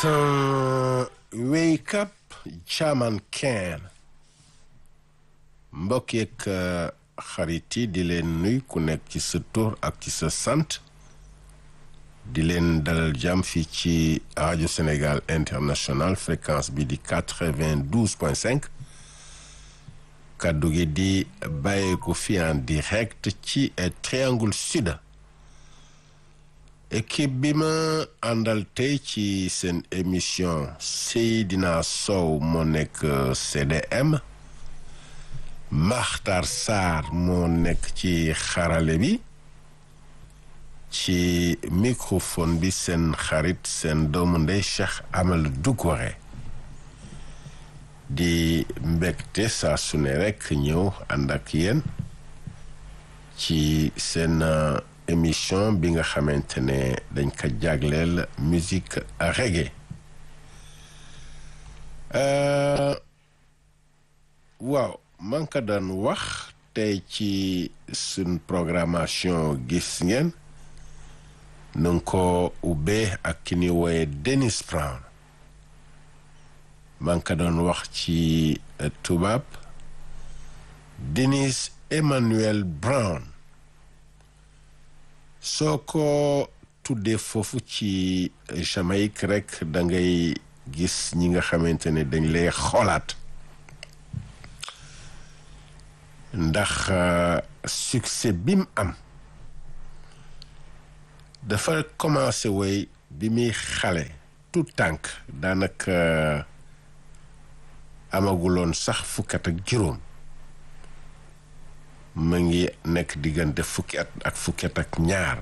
Listen, wake up Chairman Ken mbokk yeeg xarit yi di leen nuy ku nekk ci sa tur ak ci sa sant di leen dalal jàmm fii ci rajo Sénégal international fréquence bi di quatre-vingt-douze point cinq kàddu gi di bàyyeeku fi en direct ci triangle sud équipe bi ma àndal tey ci seen émission Seydina Sow moo nekk CDM Makhtar Sarr moo nekk ci xarale bi ci microphone bi seen xarit seen doomu ndey Cheikh Amadou Doucouré di mbégte saa su ne rek ñëw ànd ak yéen ci seen émission bi nga xamante ne dañ ko jagleel musique reggae waaw man ka daan wax tey ci suñ programmation gis ngeen nu nga ko ubbee ak ki ni wooye Dennis Brown man ka doon wax ci tubaab Dennis Emmanuel Brown soo ko tuddee foofu ci Jamaïque rek da ngay gis ñi nga xamante ne dañ lay xoolaat ndax succès bi mu am dafa commencé woy bi muy xale tout tànk daanaka amaguloon sax fukkat ak juróom ma ngi nekk diggante fukki at ak fukki at ak ñaar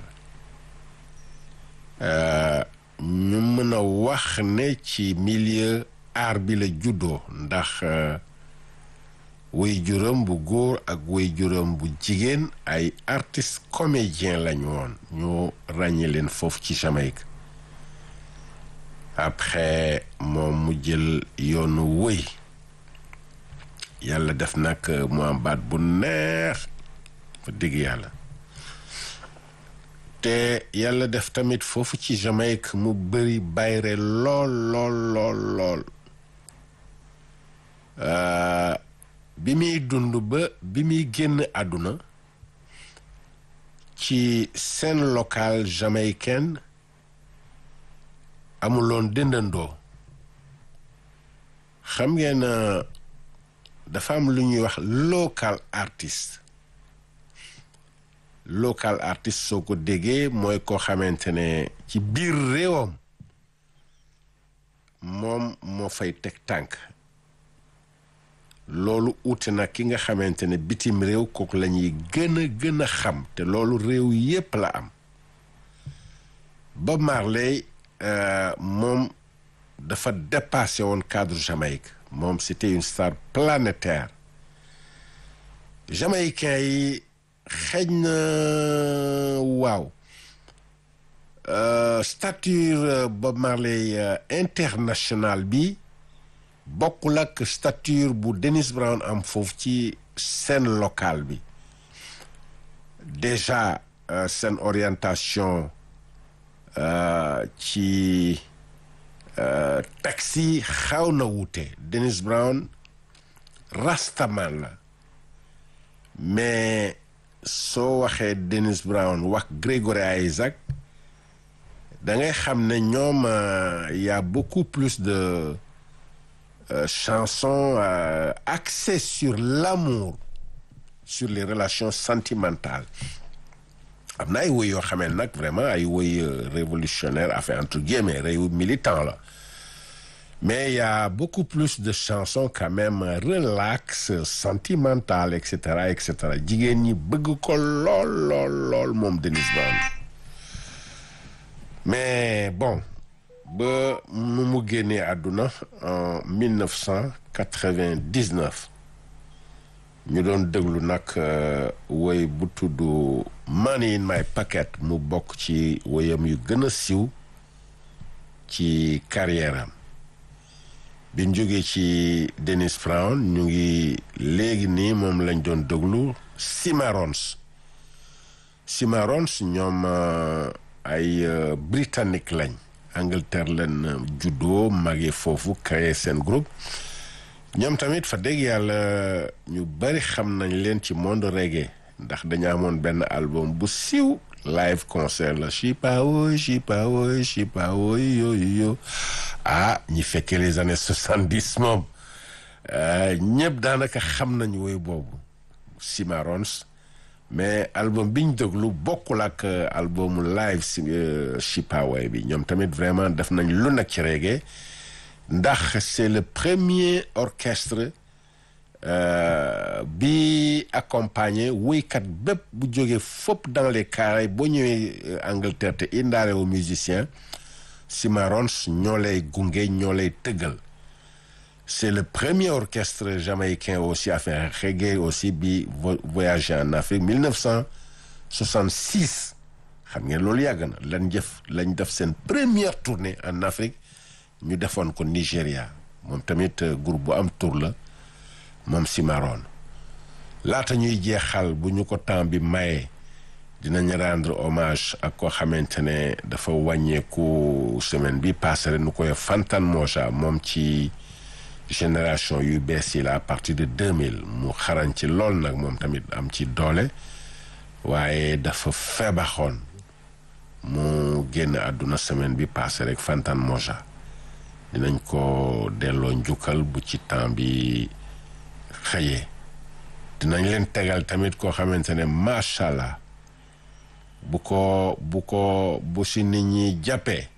ñu mën a wax ne ci milieu art bi la juddoo ndax way juróom bu góor ak way juróom bu jigéen ay artiste comédien lañu woon ñu ràññee leen foofu ci Jamaïque après moom mu jël yoonu wëy yàlla def nag mu am baat bu neex fa dëgg yàlla te yàlla def tamit foofu ci Jamaïque mu bëri bayre lool lool lool lool bi muy dund ba bi muy génn àdduna ci scène locale jamaïcaine amuloon dëndandoo xam ngeen dafa am lu ñuy wax local artiste local artiste soo ko déggee mooy koo xamante ne ci biir réewam moom moo fay teg tànk loolu uute na ki nga xamante ne bitim réew kooku la ñuy gën a gën a xam te loolu réew yépp la am Bob Marley moom dafa dépassé woon cadre Jamaïque moom c'était une star planétaire jamaïcain yi xëj na waaw stature Bob Marley international bi bokkul ak stature bu Dennis Brown am foofu ci scène locale bi déjà seen orientation ci taxi xaw na wuute Dennis Brown rastaman la mais soo waxee Dennis Brown wax Gregory Isaac da ngay xam ne ñoom y a beaucoup plus de Euh, chanson euh, axée sur l'amour sur les relations sentimentales am na ay woy yoo xamee nag vraiment ay woy euh, révolutionnaire affaire entre guillemets réew militant la mais il y a beaucoup plus de chansons quand même relax sentimentales et cetera et cetera jigéen ñi bëgg ko lool lool lool moom Dennis Brown mais bon ba nu mu génnee àdduna en 1999 ñu doon déglu nag woy bu tudd Money in my pocket mu bokk ci woyam yu gën a siiw ci carrière am bi ñu jógee ci Dennis Brown ñu ngi léegi nii moom lañ doon déglu Cimarrons Cimarrons ñoom ay britannique lañ Angleterre leen juddoo magee foofu créé seen groupe ñoom tamit fa dégg yàlla ñu bari xam nañ leen ci monde reggae ndax dañu amoon benn album bu siiw live concert la chipawoy chipawoy chipawoy yooyu yo ah ñi fekkee les années soixante-dix moom ñëpp daanaka xam nañ woy boobu Cimarrons mais album bi ñu déglu bokkul ak albumu live si chipawoy bi ñoom tamit vraiment def nañ lu nekk ci reggae ndax c'est le premier orchestre bi accompagné woykat bépp bu jógee fopp dans les carrés boo ñëwee Angleterre te indaale wu musicien Cimarrons ñoo lay gunge ñoo lay tëggal c'est le premier orchestre jamaïcain aussi à faire reggae aussi bi voyagé en Afrique 1966 xam ngeen loolu yàgg na lañ jëf lañ def seen première tournée en Afrique ñu defoon ko Nigéria moom tamit groupe bu am tour la moom Cimarron laata ñuy jeexal bu ñu ko temps bi maye dinañ rendre hommage ak koo xamante ne dafa wàññeeku semaine bi passé rek nu koy Fantan Moja moom ci génération yu bees yi la à partir de 2000 mu xarañ ci lool nag moom tamit am ci doole waaye dafa feebaxoon mu génn àdduna semaine bi passé rek Fantan Moja dinañ ko delloo njukkal bu ci temps bi xëyee dinañ leen tegal tamit koo xamante ne macha allah bu ko bu ko bu si nit ñi jàppee